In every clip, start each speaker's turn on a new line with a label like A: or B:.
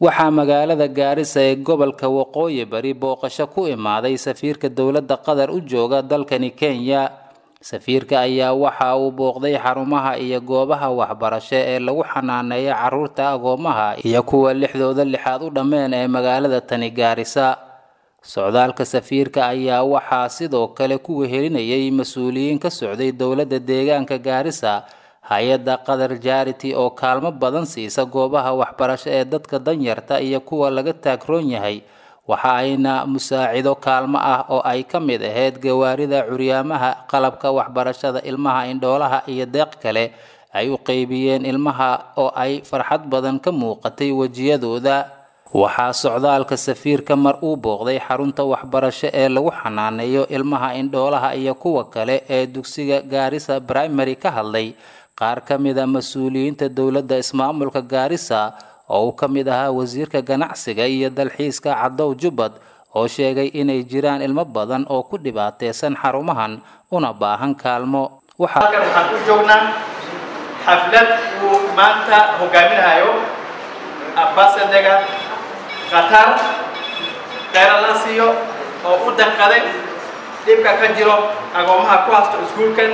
A: waxaa magaalada gaarisa ee gobolka waqooyi bari booqasho ku imaaday safiirka dowladda qatar u jooga dalkani kenya safiirka ayaa waxa uu booqday xarumaha iyo goobaha waxbarasho ee lagu xanaaneeya caruurta agoomaha iyo kuwa lixdooda lixaad u dhammeen ee magaalada tani gaarisa socdaalka safiirka ayaa waxaa sidoo kale ku wehelinayay mas-uuliyiin ka socday dowladda deegaanka gaarisa hay-adda qatar jarity oo kaalmo badan siisa goobaha waxbarasho ee dadka danyarta iyo kuwa laga taagroon yahay waxa ayna musaacido kaalmo ah oo ay ka mid ahayd gawaarida curyaamaha qalabka waxbarashada ilmaha indhoolaha iyo deeq kale ay u qeybiyeen ilmaha oo ay farxad badan ka muuqatay wejiyadooda waxaa socdaalka safiirka mar uu booqday xarunta waxbarasho ee lagu xanaaneeyo ilmaha indhoolaha iyo kuwa kale ee dugsiga gaarisa primary ka hadlay qaar ka mid a mas-uuliyiinta dowladda ismaamulka gaarisa oo uu ka mid ahaa wasiirka ganacsiga iyo dalxiiska cadow jubbad oo sheegay inay jiraan ilmo badan oo ku dhibaateysan xarumahan una baahan kaalmo
B: halkan waxaan u joognaa xaflad uu maanta hogaaminayo ambasadega qatar kheyra la siiyo oo u danqaday dhibka ka jiro agoomaha ku hasto iskuulkan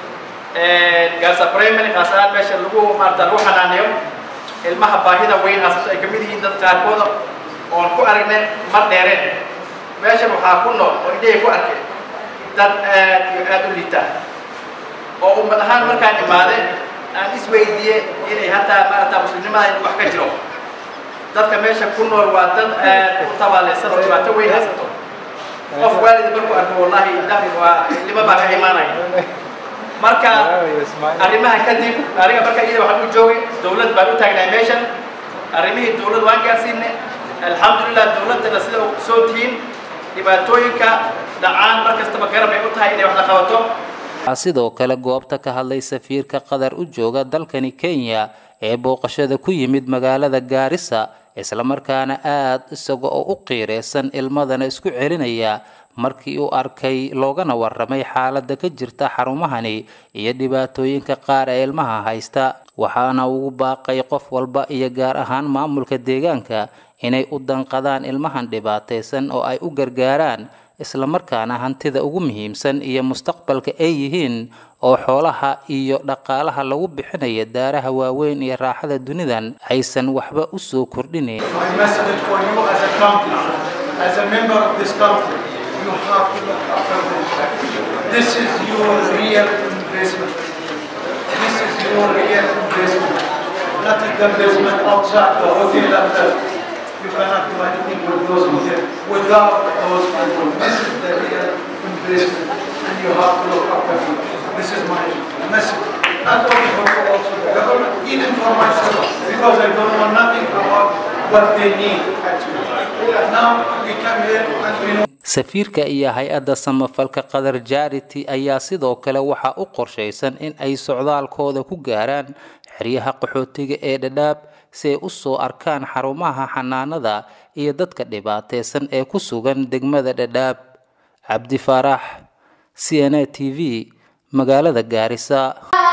B: gaarsa primary khaas ahaan meesha lagu maarata lagu xanaaneeyo ilmaha baahida weyn haasato ay kamid yihiin dad qaarkooda oon ku aragnay mar dheereen meeshan waxaa ku nool oo indhahay ku arkay dad aad iyo aad u liita oo ummad ahaan markaan imaade aan isweydiiyey inay hataa maarata muslimnimada in wax ka jiro dadka meesha ku nool waa dad aad u tabaaleysan oo dhibaato weyn haasato qof waalid markuu arko wallahi indhaha waa ilmo baa ka imaanaya marka arrimaha kadib aniga marka iyada waxaan u joogay dawlad baan u taagnahay meeshan arrimihii dawlad waan gaarsiinay alxamdulilah dawladdana sida u soo tihiin dhibaatooyinka dhacaan mar kastaba garab ay u tahay inay wax la qabato
A: waxaa sidoo kale goobta ka hadlay safiirka qatar u jooga dalkani kenya ee booqashada ku yimid magaalada gaarisa islamarkaana aad isaga oo u qiireysan ilmadana isku celinaya markii uu arkay loogana waramay xaaladda ka jirta xarumahani iyo dhibaatooyinka qaar ee ilmaha haysta waxaana ugu baaqay qof walba iyo gaar ahaan maamulka deegaanka inay u danqadaan ilmahan dhibaataysan oo ay u gargaaraan islamarkaana hantida ugu muhiimsan iyo mustaqbalka ay yihiin oo xoolaha iyo dhaqaalaha lagu bixinaya daaraha waaweyn iyo raaxada dunidan aysan waxba u soo kordhinayn
C: you have to look after them. This is your real investment. This is your real investment. Not the investment outside the hotel and the, you cannot do anything with those hotel without those people. This is the real investment and you have to look after them. This is my message. Not only for you, also the government, even for myself, because I don't know nothing about what they need actually. Now we come here and we know
A: safiirka iyo hay-adda samafalka qatar jarity ayaa sidoo kale waxaa u qorshaysan in ay socdaalkooda ku gaaraan xeryaha qaxootiga ee dhadhaab si ay u soo arkaan xarumaha xanaanada iyo dadka dhibaateysan ee ku sugan degmada dhadhaab cabdi faarax c n a t v magaalada gaarisa